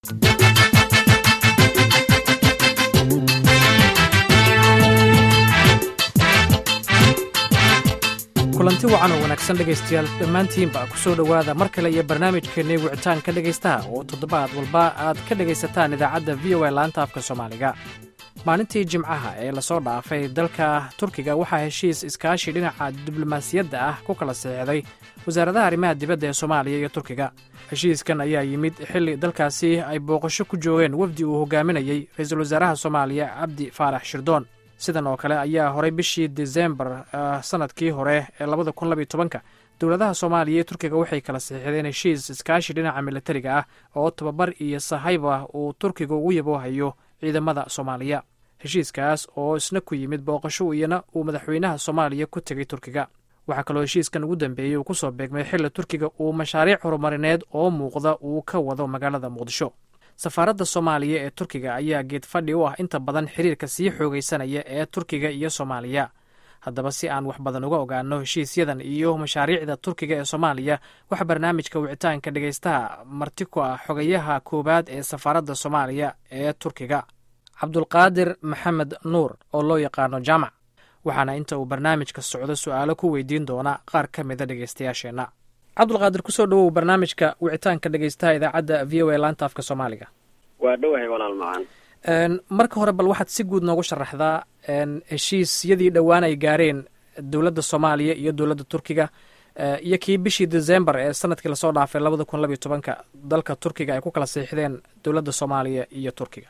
kulanti wacan oo wanaagsan dhegaystayaal dhammaantiinba ku soo dhowaada mar kale iyo barnaamijkeennii wicitaanka dhegaystaha oo toddobaad walba aad ka dhegaysataan idaacadda v o a laanta afka soomaaliga maalintii jimcaha ee lasoo dhaafay dalka turkiga waxaa heshiis iskaashi dhinaca diblomaasiyadda ah ku kala saxiixday wasaaradaha arrimaha dibadda ee soomaaliya iyo turkiga heshiiskan ayaa yimid xilli dalkaasi ay booqasho ku joogeen wafdi uu hogaaminayey ra-iisul wasaaraha soomaaliya cabdi faarax shirdoon sidan oo kale ayaa horay bishii desembar sanadkii hore ee labada kun labiyo tobanka dowladaha soomaaliya iyo turkiga waxay kala saxiixdeen heshiis iskaashi dhinaca militariga ah oo tababar iyo sahayba uu turkiga ugu yaboohayo ciidamada soomaaliya heshiiskaas oo isna ku yimid booqasho iyana uu madaxweynaha soomaaliya ku tegey turkiga waxaa kaloo heshiiskan ugu dambeeyey uu ku soo beegmay xilli turkiga uu mashaariic horumarineed oo muuqda uu ka wado magaalada muqdisho safaaradda soomaaliya ee turkiga ayaa geed fadhi u ah inta badan xiriirka sii xoogaysanaya ee turkiga iyo soomaaliya haddaba si aan wax badan uga ogaano heshiisyadan iyo mashaariicda turkiga ee soomaaliya waxaa barnaamijka wicitaanka dhegaystaha marti ku ah xogayaha koowaad ee safaaradda soomaaliya ee turkiga cabdulqaadir maxamed nuur oo loo yaqaano jaamac waxaana inta uu barnaamijka socdo su-aalo ku weydiin doona qaar ka mida dhegaystayaasheenna cabdulqaadir kusoo dhowow barnaamijka wicitaanka dhegaystaha idaacadda v o a laanta afka soomaaliga waa dhowahay walaal macaan marka hore bal waxaad si guud noogu sharaxdaa heshiisyadii dhowaan ay gaareen dowladda soomaaliya iyo dowladda turkiga iyo kii bishii decembar ee sanadkii lasoo dhaafay labada kun labiyo tobanka dalka turkiga ay ku kala siixdeen dowladda soomaaliya iyo turkiga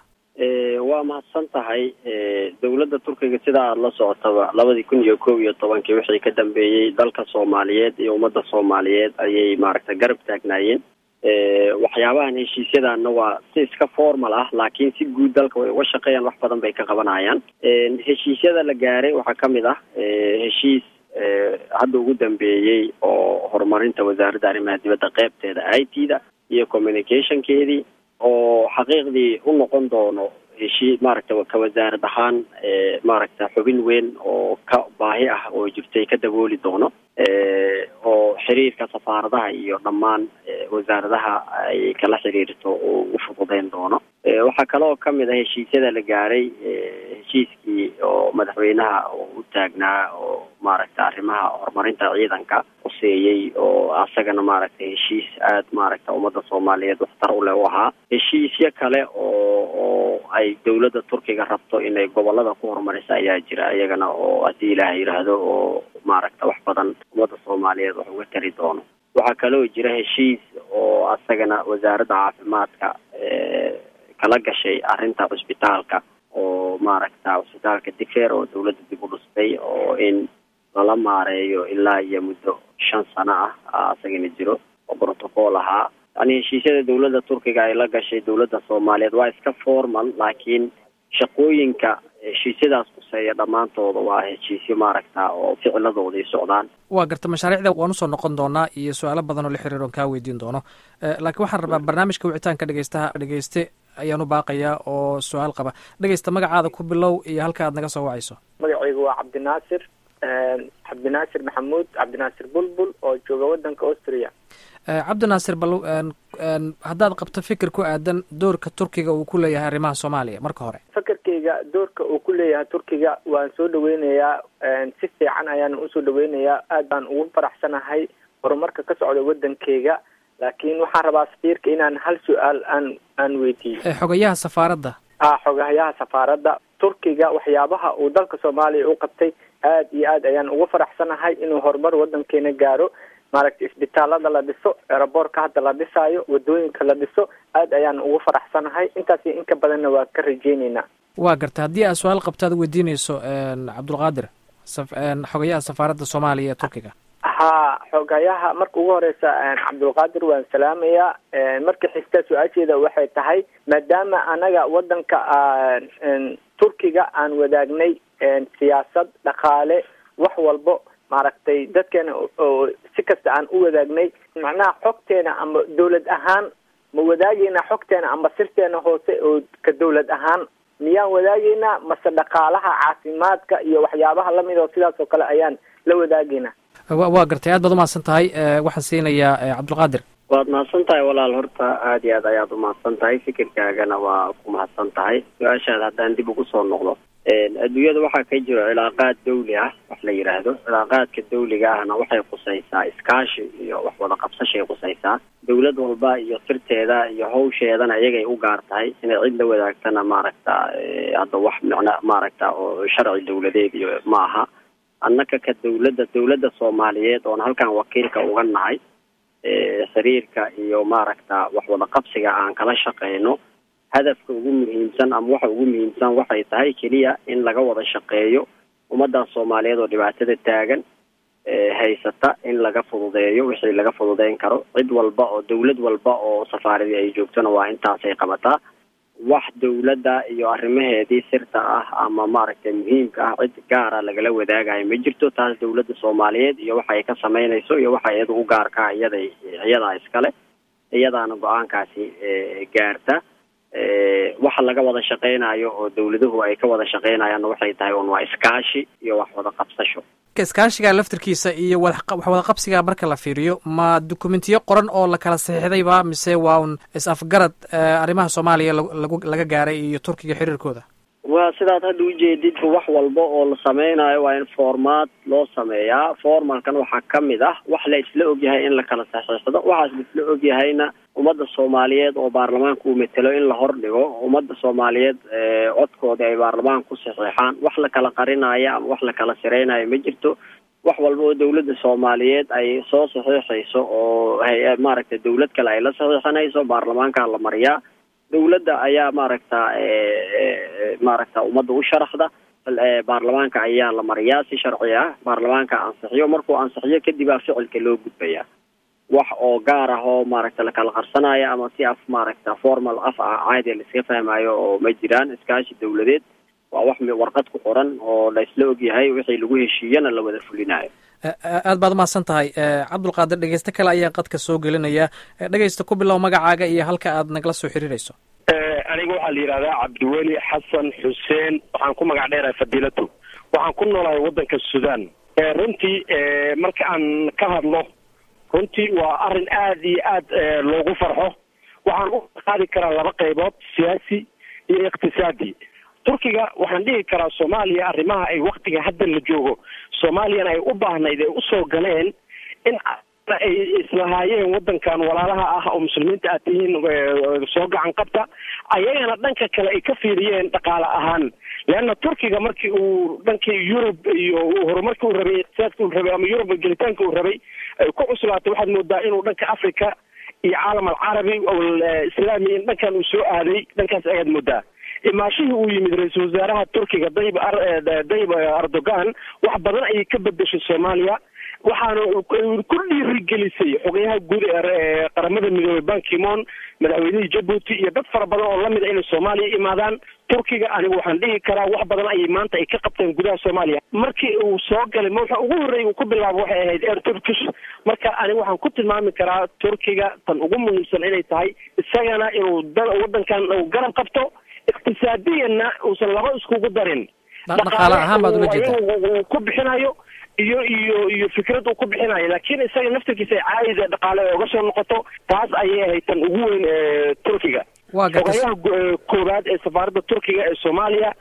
waa mahadsan tahay dowladda turkiga sida aada la socotaba labadii kun iyo kow iyo tobankii wixii ka dambeeyey dalka soomaaliyeed iyo ummadda soomaaliyeed ayay maaragtay garab taagnaayeen waxyaabahan heshiisyadanna waa si iska formal ah laakiin si guud dalka way uga shaqeeyaan wax badan bay ka qabanayaan heshiisyada la gaaray waxaa ka mid ah heshiis hadda ugu dambeeyey oo horumarinta wasaaradda arrimaha dibadda qeybteeda i t da iyo communicationkeedii oo xaqiiqdii u noqon doono heshii maaragta ka wasaarad ahaan maaragta xubin weyn oo ka baahi ah oo jirtay ka dabooli doono oo xiriirka safaaradaha iyo dhammaan wasaaradaha ay kala xiriirto oo u fududeyn doono waxaa kaloo kamid ah heshiisyada la gaaray heshiiskii oo madaxweynaha u taagnaa oo maaragta arrimaha horumarinta ciidanka quseeyey oo asagana maaragtay heshiis aada maaragta ummadda soomaaliyeed waxtar u leh u ahaa heshiisyo kale oo oo ay dowladda turkiga rabto inay gobolada ku horumariso ayaa jira iyagana oo haddii ilaah yidhaahdo oo maaragta wax badan ummadda soomaaliyeed wax uga tari doono waxaa kaloo jira heshiis oo asagana wasaaradda caafimaadka kala gashay arrinta cusbitaalka oo maaragta cusbitaalka difer oo dawladda dib u dhustay oo in lala maareeyo ilaa iyo muddo shan sano ah asagana jiro oo protocol ahaa yani heshiisyada dawladda turkiga ay la gashay dawladda soomaaliyeed waa iska formal laakiin shaqooyinka heshiisyadaas kuseeya dhammaantooda waa heshiisyo maaragta oo ficiladooda ay socdaan waa garta mashaariicda waan usoo noqon doonaa iyo su-aalo badan oo la xiriir oon kaa weydiin doono laakiin waxaan rabaa barnaamijka wicitaanka dhegeystaha dhegeyste ayaan u baaqayaa oo su-aal qaba dhegeysta magacaada ku bilow iyo halka aad naga soo wacayso magacaygu waa cabdinaasir cabdinaasir maxamuud cabdinaasir bulbul oo jooga wadanka austria cabdinaasir bal haddaad qabto fikir ku aadan doorka turkiga uu ku leeyahay arrimaha soomaaliya marka hore fakarkayga doorka uu ku leeyahay turkiga waan soo dhaweynayaa si fiican ayaan usoo dhaweynayaa aad baan ugu faraxsanahay horumarka ka socda wadankeyga laakiin waxaan rabaa safiirka inaan hal su-aal aan aan weydiiyo xogayaha safaaradda a xogayaha safaaradda turkiga waxyaabaha uu dalka soomaaliya u qabtay aad iyo aad ayaan ugu faraxsanahay inuu horumar wadankeena gaaro maaragtay isbitaalada la dhiso eeraboorka hadda la dhisaayo wadooyinka la dhiso aad ayaan ugu faraxsanahay intaas iyo inka badanna waa ka rajeyneynaa waa garta haddii aad su-aal qabto aad weydiineyso cabdulqaadir xogayaha safaaradda soomaaliya ee turkiga ha xogayaha marka ugu horeysa cabdulqaadir waan salaamayaa marka xigta su-aasheeda waxay tahay maadaama anaga wadanka turkiga aan wadaagnay siyaasad dhaqaale wax walbo maaragtay dadkeena oo si kasta aan u wadaagnay macnaha xogteena ama dawlad ahaan ma wadaageyna xogteena ama sirteena hoose oo ka dawlad ahaan miyaan wadaageynaa mase dhaqaalaha caafimaadka iyo waxyaabaha lamid oo sidaas oo kale ayaan la wadaageynaa waa gartay aad baad umahadsan tahay waxaan siinayaa cabdulqaadir waad mahadsan tahay walaal horta aada iyo aad ayaad umahadsan tahay fikirkaagana waa ku mahadsan tahay su-aashaada haddaan dib ugu soo noqdo adduunyada waxaa ka jiro cilaaqaad dawli ah wax la yidhaahdo cilaaqaadka dawliga ahna waxay qusaysaa iskaashi iyo wax wada qabsashay qusaysaa dawlad walba iyo sirteeda iyo hawsheedana iyagay u gaar tahay inay cid la wadaagtana maaragta hadda wax micna maaragta oo sharci dawladeed iyo ma aha annaka ka dawladda dawladda soomaaliyeed oon halkan wakiilka uga nahay xiriirka iyo maaragta wax wada qabsiga aan kala shaqeyno hadafka ugu muhiimsan ama waxa ugu muhiimsan waxay tahay keliya in laga wada shaqeeyo ummaddaas soomaaliyeed oo dhibaatada taagan haysata in laga fududeeyo wixii laga fududeyn karo cid walba oo dawlad walba oo safaaradii ay joogtona waa intaasay qabataa wax dawladda iyo arrimaheedii sirta ah ama maaragtay muhiimka ah cid gaara lagala wadaagayo ma jirto taas dawladda soomaaliyeed iyo waxa ay ka samaynayso iyo waxa iyada u gaarkaa iyaday iyadaa iskale iyadaana go-aankaasi gaarta waxa laga wada shaqeynayo oo dawladuhu ay ka wada shaqeynayaanna waxay tahay un waa iskaashi iyo wax wada qabsasho iskaashiga laftirkiisa iyo wax wada qabsiga marka la fiiriyo ma dukumentiyo qoran oo la kala saxiixdayba mise waa un is-afgarad arrimaha soomaaliya lagu laga gaaray iyo turkiga xiriirkooda waa sidaad hadda ujeedidba wax walba oo la sameynayo waa in formaat loo sameeyaa formalkan waxaa kamid ah wax la isla ogyahay in la kala saxiixdo waxaas la isla ogyahayna ummadda soomaaliyeed oo baarlamaanka uu matelo in la hordhigo ummadda soomaaliyeed codkooda ay baarlamaanka ku saxiixaan wax la kala qarinaayo ama wax la kala sireynayo ma jirto wax walba oo dawladda soomaaliyeed ay soo saxiixayso oo hay- maaragtay dawlad kale ay la saxiixanayso baarlamaanka la mariyaa dawladda ayaa maaragta maaragta ummadda u sharaxda baarlamaanka ayaa la mariyaa si sharci ah baarlamaanka ansixiyo markuu ansixiyo kadib aa ficilka loo gudbaya wax oo gaar ah oo maaragta lakala qarsanaayo ama si af maaragta formal af ah caadi laiska fahmayo oo ma jiraan iskaashi dawladeed waa wax warqad ku qoran oo la isla ogyahay wixii lagu heshiiyana la wada fulinayo aad baad umahadsan tahay cabdulqaadir dhegeyste kale ayaan qadka soo gelinaya dhegeysta ku bilow magacaaga iyo halka aad nagala soo xiriirayso aniga waxaa la yidhahdaa cabdiweli xasan xuseen waxaan ku magac dheerahay fadiilatu waxaan ku noolahay waddanka sudan runtii marka aan ka hadlo runtii waa arrin aada iyo aad loogu farxo waxaan u qaadi karaa laba qaybood siyaasi iyo iqtisaadi turkiga waxaan dhihi karaa soomaaliya arrimaha ay waktiga hadda la joogo soomaaliyana ay u baahnayd ay usoo galeen in ay islahaayeen waddankan walaalaha ah oo muslimiinta aad tihiin soo gacan qabta ayagana dhanka kale ay ka fiiriyeen dhaqaale ahaan leanna turkiga markii uu dhankii yurub iyo horumarkii uu rabay iqtisaadka uu rabay ama yurub gelitaanka uu rabay ay ku cuslaatay waxaad moodaa inuu dhanka africa iyo caalam alcarabi islaami in dhankan uu soo aaday dhankaas ayaad moodaa imaashihii uu yimid ra-iisul wasaaraha turkiga dayib dayib erdogan wax badan ayay ka bedeshay soomaaliya waxaana ku dhiirigelisay xogayaha guud ee qaramada midoobey bankimon madaxweynihii jabuuti iyo dad fara badan oo lamid a inay soomaaliya imaadaan turkiga anigu waxaan dhihi karaa wax badan ayay maanta ay ka qabteen gudaha soomaaliya markii uu soo galay waxa ugu horreeyay uu ku bilaabo waxay ahayd air turkish marka anigu waxaan ku tilmaami karaa turkiga tan ugu muhiimsan inay tahay isagana inuu waddankan uu garab qabto iqtisaadiyanna uusan laba iskugu darin dhaqaale ahaan baad ula jeedaa uu ku bixinayo iyo iyo iyo fikrad uu ku bixinayo laakiin isaga naftirkiisa ay caayida dhaqaale oga soo noqoto taas ayay ahayd tan ugu weyn ee turkiga waa gartas xogayaha koowaad ee safaaradda turkiga ee soomaaliya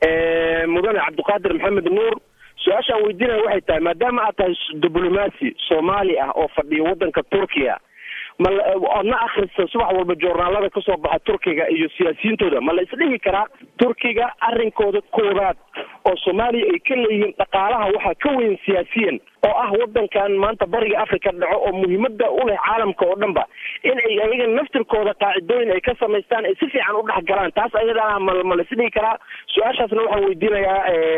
mudane cabdiqaadir maxamed nuur su-aasha aan weydiinaya waxay tahay maadaama aad tahay diblomaasi soomaali ah oo fadhiyo waddanka turkiya ma oodna akrista subax walba joornaalada kasoo baxa turkiga iyo siyaasiyiintooda ma la isdhihi karaa turkiga arrinkooda koowaad oo soomaaliya ay ka leeyihiin dhaqaalaha waxaa ka weyn siyaasiyan oo ah waddankan maanta bariga africa dhaco oo muhiimada u leh caalamka oo dhan ba in ay ayaga naftirkooda qaacidooyin ay ka samaystaan ay si fiican u dhex galaan taas ayadana ma ma la isdhihi karaa su-aashaasna waxaan weydiinayaa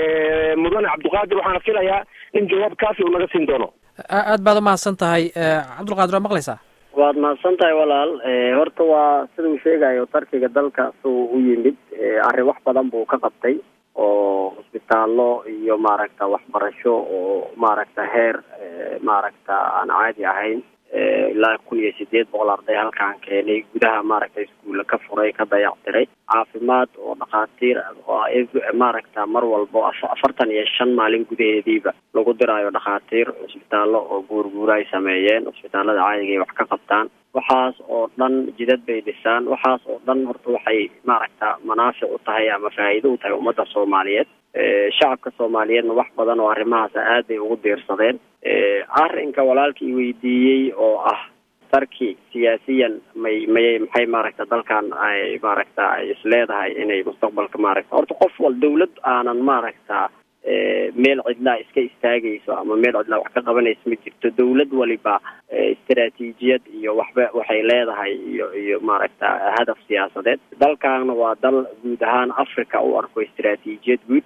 mudane cabdiqaadir waxaana filayaa in jawaab kaafi uu naga siin doono aad baad umahadsan tahay cabdulqaadir waa maqlaysaa waad mahadsan tahay walaal horta waa sida uu sheegayo tarkiga dalka suu u yimid arrin wax badan buu ka qabtay oo hosbitaallo iyo maaragta waxbarasho oo maaragta heer maaragta aan caadi ahayn ilaa kun iyo sideed boqol arday halkaan keenay gudaha maaragta iskuulla ka furay ka dayactiray caafimaad oo dhakhaatiir oo maaragta mar walbo afartan iyo shan maalin gudaheediiba lagu diraayo dhakhaatiir cusbitaallo oo guurguura ay sameeyeen cusbitaallada caadiga ay wax ka qabtaan waxaas oo dhan jidad bay dhisaan waxaas oo dhan horta waxay maaragta manaafic u tahay ama faa'iido u tahay ummadda soomaaliyeed shacabka soomaaliyeedna wax badan oo arrimahaas aad bay ugu diirsadeen arrinka walaalkii weydiiyey oo ah tarki siyaasiyan may mayay maxay maaragta dalkan ay maaragta ay isleedahay inay mustaqbalka maaragta horta qof wal dawlad aanan maaragta meel cidlaa iska istaagayso ama meel cidlaa wax ka qabanayso ma jirto dawlad waliba istaraatiijiyad iyo waxba waxay leedahay iyo iyo maaragta hadaf siyaasadeed dalkaana waa dal guud ahaan africa u arko istaraatiijiyad guud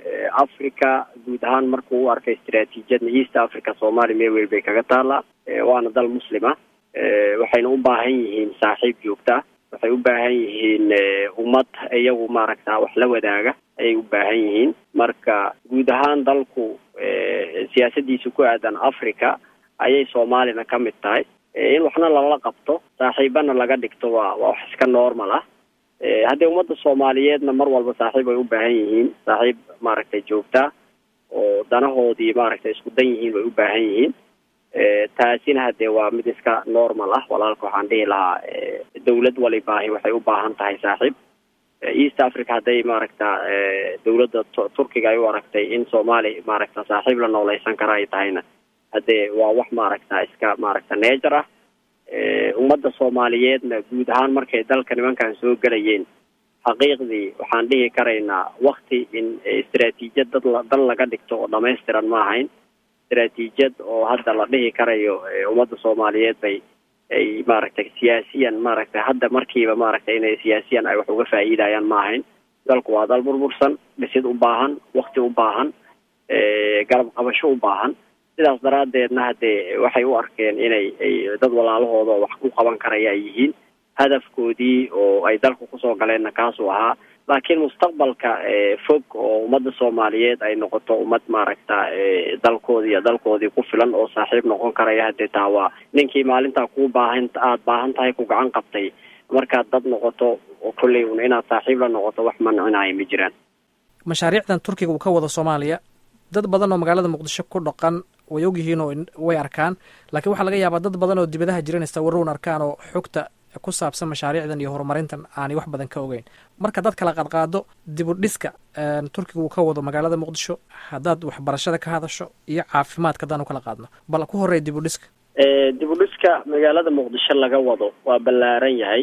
africa guud ahaan markuu u arko istaraatiijiyadna east africa soomaaliya meel weli bay kaga taallaa waana dal muslima waxayna u baahan yihiin saaxiib joogta waxay u baahan yihiin ummad iyagu maaragta wax la wadaaga ayay u baahan yihiin marka guud ahaan dalku siyaasadiisa ku aadan africa ayay soomaalina ka mid tahay in waxna lala qabto saaxiibana laga dhigto waa waa wax iska normal ah haddii ummadda soomaaliyeedna mar walba saaxiib ay u baahan yihiin saaxiib maaragtay joogta oo danahoodii maaragtay isku dan yihiin bay u baahan yihiin taasina hadee waa mid iska normal ah walaalka waxaan dhihi lahaa dawlad walibaahi waxay u baahan tahay saaxiib east africa hadday maaragta dawladda turkiga ay u aragtay in soomaaliya maaragta saaxiib la nooleysan kara ay tahayna haddee waa wax maaragta iska maaragta neejar ah ummadda soomaaliyeedna guud ahaan markay dalka nimankan soo gelayeen xaqiiqdii waxaan dhihi karaynaa wakti in istaraatiijiyad dad dal laga dhigto oo dhamaystiran ma ahayn istaraatiijiyad oo hadda la dhihi karayo ummadda soomaaliyeed bay ay maaragtay siyaasiyan maaragtay hadda markiiba maaragtay inay siyaasiyan ay wax uga faa'iidayaan ma ahayn dalku waa dal burbursan dhisid u baahan wakti u baahan garab qabasho u baahan sidaas daraaddeedna haddee waxay u arkeen inay ay dad walaalahooda wax ku qaban karaya ay yihiin hadafkoodii oo ay dalku kusoo galeenna kaasuu ahaa laakiin mustaqbalka fog oo ummadda soomaaliyeed ay noqoto ummad maaragta dalkoodii iyo dalkoodii ku filan oo saaxiib noqon karaya haddee taa waa ninkii maalintaa kuu baahan aada baahan tahay ku gacan qabtay markaad dad noqoto kolley un inaad saaxiib la noqoto wax mancinaya ma jiraan mashaariicdan turkiga uu ka wado soomaaliya dad badan oo magaalada muqdisho ku dhaqan way ogyihiin oo way arkaan laakiin waxaa laga yaabaa dad badan oo dibadaha jiranaysta warrown arkaan oo xogta ku saabsan mashaariicdan iyo horumarintan aanay wax badan ka ogeyn marka dad kala qaadqaado dib u dhiska turkiga uu ka wado magaalada muqdisho haddaad waxbarashada ka hadasho iyo caafimaadka haddaan u kala qaadno bal ku horreeya dib u dhiska dib u dhiska magaalada muqdisho laga wado waa ballaaran yahay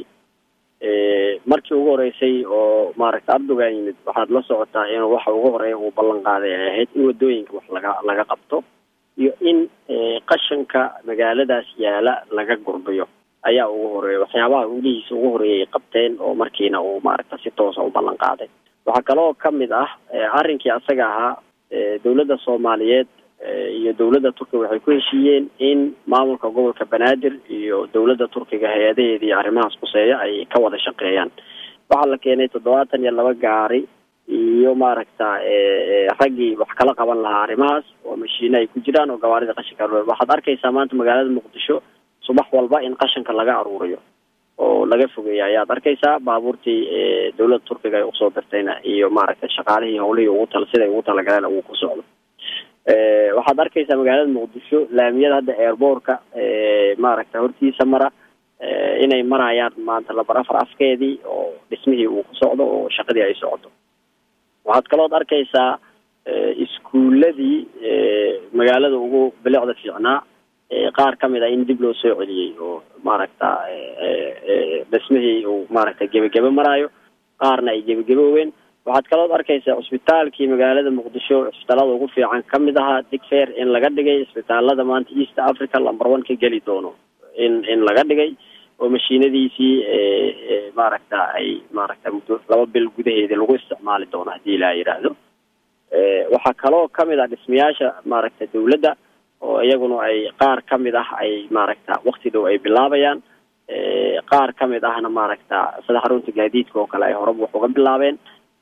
markii ugu horeysay oo maaragta erdogan yimid waxaad la socotaa inuu waxa ugu horeeya uu ballan qaaday ay ahayd in wadooyinka wax laga laga qabto iyo in qashanka magaaladaas yaala laga gurbiyo ayaa ugu horeeya waxyaabaha ulihiisa ugu horeeyay ay qabteen oo markiina uu maaragta si toosa u ballan qaaday waxaa kaloo kamid ah arrinkii asaga ahaa dawladda soomaaliyeed iyo dawladda turkiga waxay ku heshiiyeen in maamulka gobolka banaadir iyo dawladda turkiga hay-adaheeda iyo arrimahaas kuseeya ay ka wada shaqeeyaan waxaa la keenay toddobaatan iyo laba gaari iyo maaragta raggii wax kala qaban lahaa arrimahaas oo mashiine ay ku jiraan oo gawaarida qashinka waxaad arkaysaa maanta magaalada muqdisho subax walba in qashanka laga aruuriyo oo laga fogeeya ayaad arkaysaa baabuurtii dawladda turkiga ay usoo dirtayna iyo maaragtay shaqaalihii howlihii ugu tal siday ugu talagaleen uu ku socdo waxaad arkaysaa magaalada muqdisho laamiyada hadda airboortka maaragta hortiisa mara inay marayaan maanta labar afar afkeedii oo dhismihii uu ku socdo oo shaqadii ay socoto waxaad kalood arkaysaa iskuuladii magaalada ugu bilicda fiicnaa qaar kamid a in dib loo soo celiyey oo maaragta dhismihii uu maaragta gebagebe maraayo qaarna ay gebagabooween waxaad kalood arkaysaa cusbitaalkii magaalada muqdisho cusbitaalada ugu fiican kamid ahaa digfair in laga dhigay isbitaalada maanta east africa lumber one ka geli doono in in laga dhigay oo mashiinadiisii maaragta ay maaragta muddo laba bil gudaheedii lagu isticmaali doono haddii ilaa yidhaahdo waxaa kaloo kamid ah dhismayaasha maaragta dawladda oo iyaguna ay qaar kamid ah ay maaragta wakti dhow ay bilaabayaan qaar kamid ahna maaragta sida xarunta gaadiidka oo kale ay horeba wax uga bilaabeen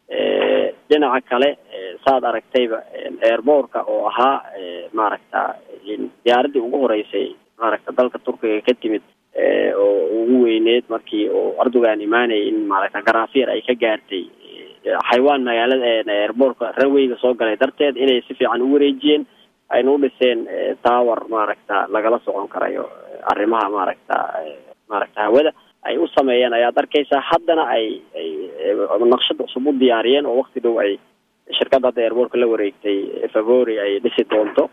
dhinaca kale saad aragtayba airboortka oo ahaa maaragta diyaaradii ugu horeysay maaragta dalka turkiga ka timid oo ugu weyneed markii oo erdogan imaanayay in maaragta garaafiir ay ka gaartay xaywaan magaalada airboortka ranweyga soo galay darteed inay si fiican u wareejiyeen ayna u dhiseen tower maaragta lagala socon karayo arrimaha maaragta maaragta hawada ay u sameeyeen ayaad arkaysaa haddana ay ay naqshad cusub u diyaariyeen oo wakti dhow ay shirkadda hadda airbortka la wareegtay favori ay dhisi doonto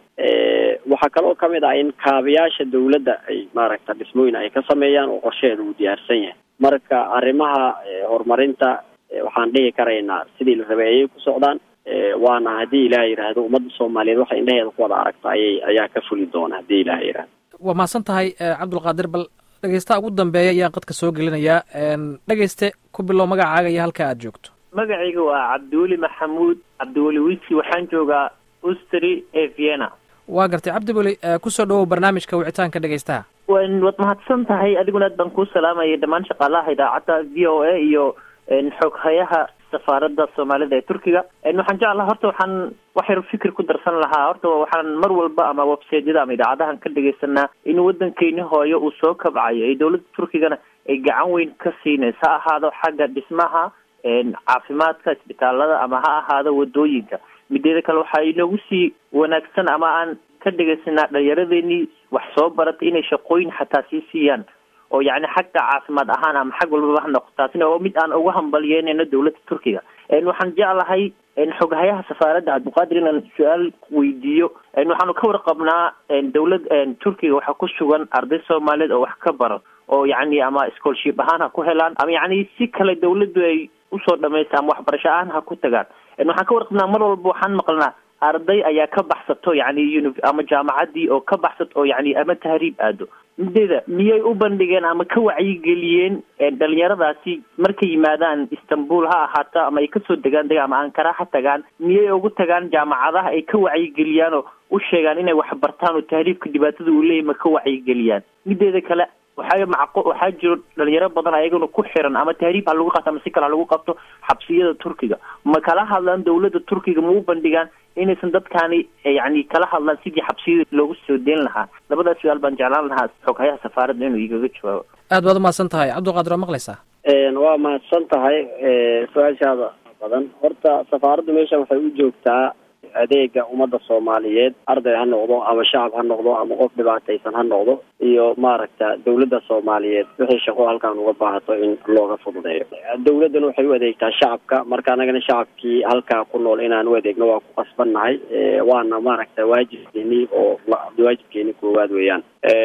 waxaa kaloo kamid ah in kaabayaasha dawladda ay maaragta dhismooyin ay ka sameeyaan oo qorsheheeda uu diyaarsan yahay marka arrimaha horumarinta waxaan dhihi karaynaa sidii la rabay ayay ku socdaan waana haddii ilaah yidhaahdo ummadda soomaaliyeed waxa indhaheeda ku wada aragta ayay ayaa ka fuli doona haddii ilaah yidhahdo waa mahadsan tahay cabdulqaadir bal dhegeystaha ugu dambeeya ayaan qadka soo gelinayaa dhegeyste ku bilow magacaaga iyo halka aad joogto magacayga waa cabdiweli maxamuud cabdiweli wisi waxaan joogaa ustri ee vienna waa gartay cabdiweli kusoo dhawow barnaamijka wicitaanka dhegeystaha waad mahadsan tahay adiguna aad baan kuu salaamaya dhammaan shaqaalaha idaacadda v o a iyo xoghayaha safaaradda soomaalida ee turkiga waxaan jeclaha horta waxaan wax yar fikir ku darsan lahaa horta waxaan mar walba ama websaydyada ama idaacadahan ka dhegaysanaa in waddankeeni hooyo uu soo kabcayo ee dowladda turkigana ay gacan weyn ka siinaysa ha ahaado xagga dhismaha caafimaadka isbitaalada ama ha ahaado wadooyinka mideeda kale waxaa inoogu sii wanaagsan ama aan ka dhegaysanaa dhalinyaradeenii wax soo baratay inay shaqooyin xataa sii siiyaan oo yacni xagga caafimaad ahaan ama xag walbaba ha noqo taasina oo mid aan uga hambalyeynayno dowladda turkiga waxaan jeclahay xoghayaha safaaradda cabdiqaadir inaan su-aal weydiiyo waxaanu ka warqabnaa dowlad turkiga waxaa ku sugan arday soomaaliyeed oo wax ka baro oo yacni ama scholarship ahaan ha ku helaan ama yacni si kale dawladdu ay usoo dhamaysta ama waxbarasho ahaan ha ku tagaan waxaan ka warqabnaa mar walba waxaan maqlnaa arday ayaa ka baxsato yacni uni ama jaamacaddii oo ka baxsato oo yacni ama tahriib aado mideeda miyay u bandhigeen ama ka wacyigeliyeen dhalinyaradaasi markay yimaadaan istanbul ha ahaata ama ay kasoo degaan dega ama ankara ha tagaan miyay ugu tagaan jaamacadaha ay ka wacyigeliyaan oo u sheegaan inay wax bartaan oo tahriibka dhibaatada uu leeyahy ma ka wacyigeliyaan mideeda kale waxaa macqo waxaa jiro dhalinyaro badan ayagana ku xiran ama tahriib ha lagu qabto ama si kale ha lagu qabto xabsiyada turkiga ma kala hadlaan dawladda turkiga ma u bandhigaan inaysan dadkaani yacni kala hadlaan sidii xabsiyada loogu soo deyn lahaa labadaas su-aal baan jeclaan lahaa xoghayaha safaaradda inuu igaga jawaabo aad baad umahadsan tahay cabdulqaadir waa maqlaysaa waa mahadsan tahay su-aashaada badan horta safaaraddu meeshan waxay u joogtaa adeega ummadda soomaaliyeed arday ha noqdo ama shacab ha noqdo ama qof dhibaataysan ha noqdo iyo maaragta dawladda soomaaliyeed wixii shaqo halkaan uga baahato in looga fududeeyo dawladdan waxay u adeegtaa shacabka marka anagana shacabkii halkaa ku nool inaan u adeegno waa ku qasbannahay waana maaragta waajibkeeni oo waajibkeeni koowaad weeyaan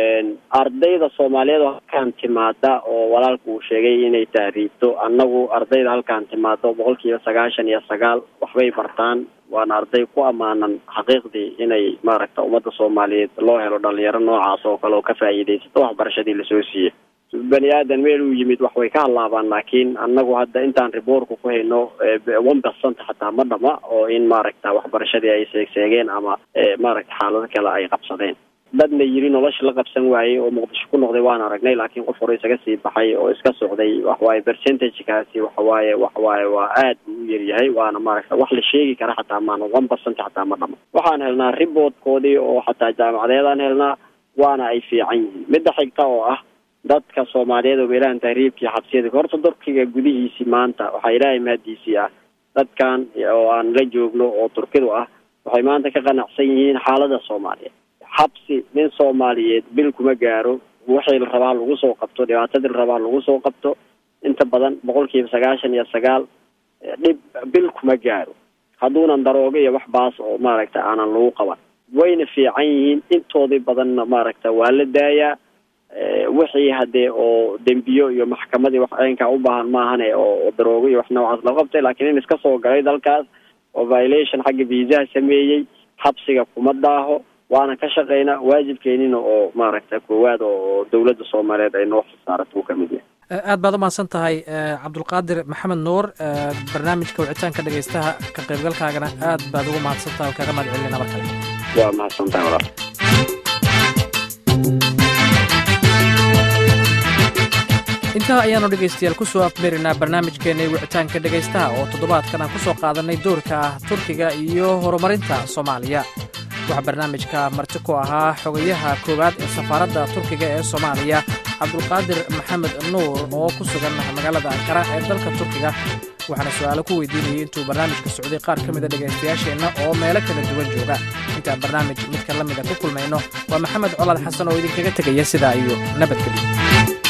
ardayda soomaaliyeed oo halkaan timaada oo walaalku uu sheegay inay tahriibto annagu ardayda halkaan timaado boqol kiiba sagaashan iyo sagaal waxbay bartaan waana arday ku ammaanan xaqiiqdii inay maaragta ummadda soomaaliyeed loo helo dhalinyaro noocaas oo kale oo ka faa'iidaysato waxbarashadii lasoo siiyey bani aadan meel uu yimid wax way ka hadlaabaan laakiin annagu hadda intaan riboortka ku hayno one percent xataa ma dhama oo in maaragta waxbarashadii ay seegseegeen ama maaragta xaalado kale ay qabsadeen dadna yiri nolosha la qabsan waayey oo muqdisho ku noqday waan aragnay laakiin qof hore isaga sii baxay oo iska socday waxawaaye percentagekaasi waxawaaye waxawaaye waa aad buu u yaryahay waana maaragta wax la sheegi kara xataa maana one percent xataa ma dhamo waxaan helnaa riboodkoodii oo xataa jaamacadeedaan helnaa waana ay fiican yihiin midda xigta oo ah dadka soomaaliyeed oo meelahan tahriibkii xabsiyada horta turkiga gudihiisii maanta waxaa ilaahay mahadiisii ah dadkan oo aan la joogno oo turkidu ah waxay maanta ka qanacsan yihiin xaalada soomaaliyeed xabsi nin soomaaliyeed bil kuma gaaro wixii la rabaa lagu soo qabto dhibaatadii la rabaa lagu soo qabto inta badan boqol kiiba sagaashan iyo sagaal dhib bil kuma gaaro hadduunan daroogo iyo wax baas oo maaragta aanan lagu qaban wayna fiican yihiin intoodii badanna maaragta waa la daayaa wixii hadee oo dembiyo iyo maxkamadii wax aynkaa u baahan maahane oo daroogo iyo wax noocaas la qabtay laakiin in iska soo galay dalkaas oo violation xagga viisaha sameeyey xabsiga kuma daaho waana ka shaqaynaa waajibkeenina oo maaragta koowaad oo dawladda soomaaliyeed ay noo xilsaarato uu kamid yahay aad baad umahadsan tahay cabdulqaadir maxamed nuur barnaamijka wicitaanka dhegeystaha ka qaybgalkaagana aad baad ugu mahadsan tahay oo kaga mahad celina mar kale waa mahadsan tahay walaal intaa ayaanu dhegaystayaal ku soo afmeerinaa barnaamijkeennay wicitaanka dhegaystaha oo toddobaadkan aan ku soo qaadannay doorka ah turkiga iyo horumarinta soomaaliya waxaa barnaamijka marti ku ahaa xogayaha koowaad ee safaaradda turkiga ee soomaaliya cabdulqaadir maxamed nuur oo ku sugan magaalada ankara ee dalka turkiga waxaana su'aalo ku weydiinayay intuu barnaamijka socday qaar ka mida dhegaystayaasheenna oo meelo kala duwan jooga intaan barnaamij midka la mida ku kulmayno waa maxamed colaad xasan oo idinkaga tegaya sidaa iyo nabadgelyo